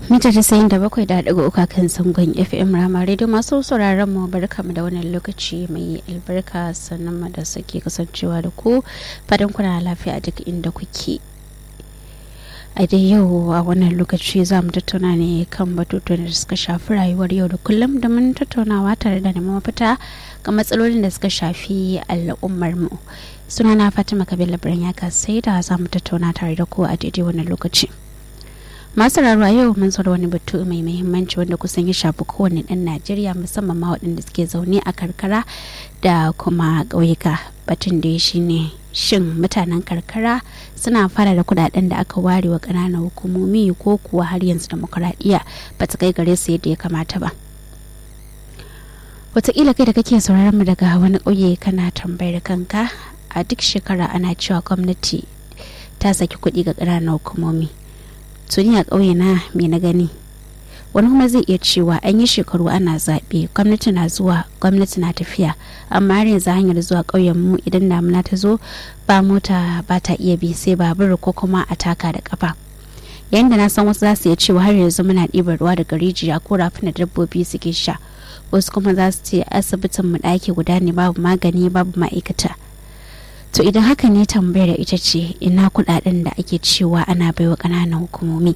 mita tasa'in da bakwai da ɗigo uka kan sangon fm rama radio masu sauraron mu barka mu da wannan lokaci mai albarka sannan mu da sake kasancewa da ku fadin kuna lafiya a duk inda kuke a dai yau a wannan lokaci za mu tattauna ne kan batutuwan da suka shafi rayuwar yau da kullum da mun tattaunawa tare da neman mafita ga matsalolin da suka shafi al'ummar mu sunana fatima kabila birnin ya sai da za mu tattauna tare da ku a daidai wannan lokaci masu rarwa yau mun zo da wani batu mai muhimmanci wanda kusan ya shafi kowane ɗan najeriya musamman ma waɗanda suke zaune a karkara da kuma ƙauyuka batun da ya shine shin mutanen karkara suna fara da kudaden da aka ware wa ƙananan hukumomi ko kuwa har yanzu demokuraɗiyya ba ta kai gare su yadda ya kamata ba wataƙila kai da kake sauraron mu daga wani ƙauye kana tambayar kanka a duk shekara ana cewa gwamnati ta saki kuɗi ga ƙananan hukumomi tuni a ƙauye na me na gani wani kuma zai iya cewa an yi shekaru ana zaɓe gwamnati na zuwa gwamnati na tafiya amma har yanzu hanyar zuwa ƙauyen mu idan damuna ta zo ba mota ba ta iya bi sai babur ko kuma a taka da kafa yayin da na san wasu za su iya cewa har yanzu muna ɗibar ruwa daga rijiya ko rafin da dabbobi suke sha wasu kuma za su ce asibitin mu ɗaki guda ne babu magani babu ma'aikata to idan haka ne tambayar ita ce ina kudaden da ake cewa ana baiwa kananan hukumomi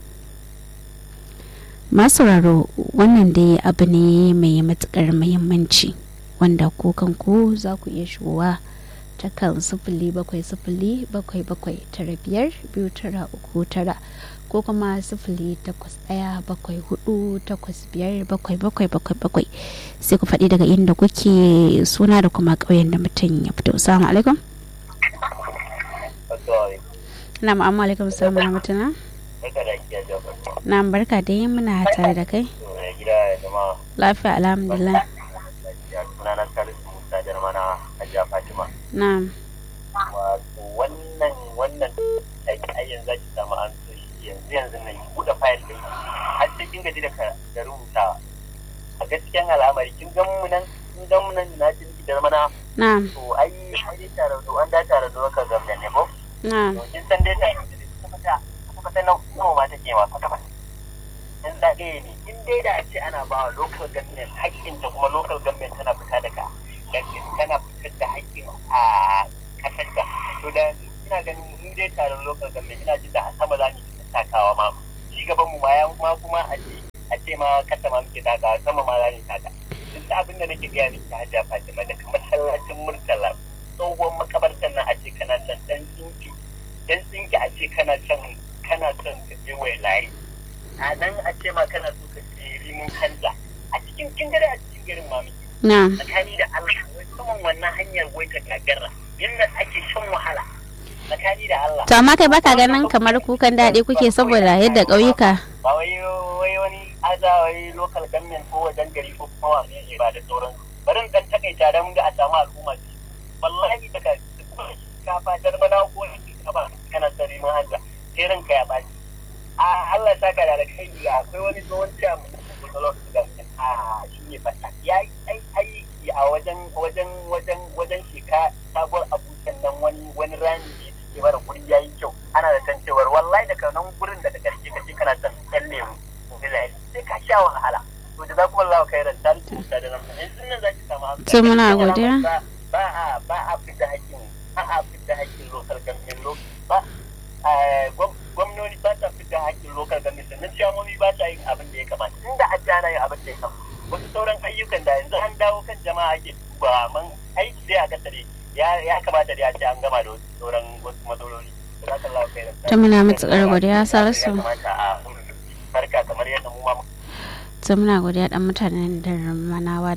masauraro wannan dai abu ne mai matukar muhimmanci wanda ku kanku za ku iya shigowa ta kan sifili bakwai sifili bakwai bakwai tara biyar biyu tara uku tara ko kuma sifili takwas ɗaya bakwai hudu takwas biyar bakwai bakwai bakwai bakwai sai ku faɗi daga inda kuke suna da kuma ƙauyen da mutum ya fito salamu alaikum na ma'amma alaikum salamu rahmatullah na barka da yi muna tare da kai lafiya alhamdulillah na wato wannan wannan ayyan zaki samu an so shi yanzu yanzu na yi buɗe fayil ɗin har sai kin gaji da rubutawa a gaskiyan al'amari kin gan mu nan kin gan mu nan na jin gidan mana na to ai ai tare da an da tare da waka gamda ne ko na kin san dai sai kuma ta kuma ta nawa ma take ma kwata kwata in da ɗaya ne in dai da a ce ana ba wa local government haƙƙin ta kuma local government tana fita daga tana fitar da haƙƙin a ƙasar ta to da ina ganin in dai taron local government ina jin da a sama za mu yi takawa ma shi gaban mu ma ya ma kuma a ce a ce ma kasa ma muke takawa sama ma za mu taka duk da abin da nake gaya miki hajiya Fatima daga masallacin Murtala tsohon makabartar nan a ce kana son dan tsinki dan tsinki a ce kana son kana son ka je wai layi a nan a ce ma kana so ka je rimin hanza a cikin kin gare a cikin garin ma miki na tsakani da Allah wai saman wannan hanyar wai ta gagara yadda ake shan wahala tsakani da Allah to amma kai baka ganin kamar kukan daɗi kuke saboda yadda ƙauyuka ba wai wai wani aza wai local government ko wajen gari ko kuma wani ne ba da sauran bari dan takaita dan ga a samu al'umma ce wallahi daga kafa darmana ko kafa kana tsari mun hanja sai ranka ya baci a Allah saka da kai akwai wani tsohon ciya mun ko local government a shi ne fata ya ai ai a wajen wajen wajen wajen shika sabuwar abujan nan wani wani rami ne ke mara guri yayi kyau ana da kan cewar wallahi daga nan gurin da daga karshe kace kana son ɗan lemu sai ka sha wahala to da za ku Allah kai ran tare da da nan yanzu nan zaki samu amsa To muna godiya. ba a ba a fita hakkin ba a fita hakkin local government ba gwamnoni ba ta fita hakkin local government sannan ciyamomi ba ta yin abin da ya kamata inda a jana yin abin da ya kamata wasu sauran ayyukan da yanzu an dawo kan jama'a ake duba man aiki dai a kasare ya kamata da ya ce an gama da wasu sauran wasu matsaloli to muna matuƙar godiya salisu barka kamar yadda mu ma to muna godiya dan mutanen da manawa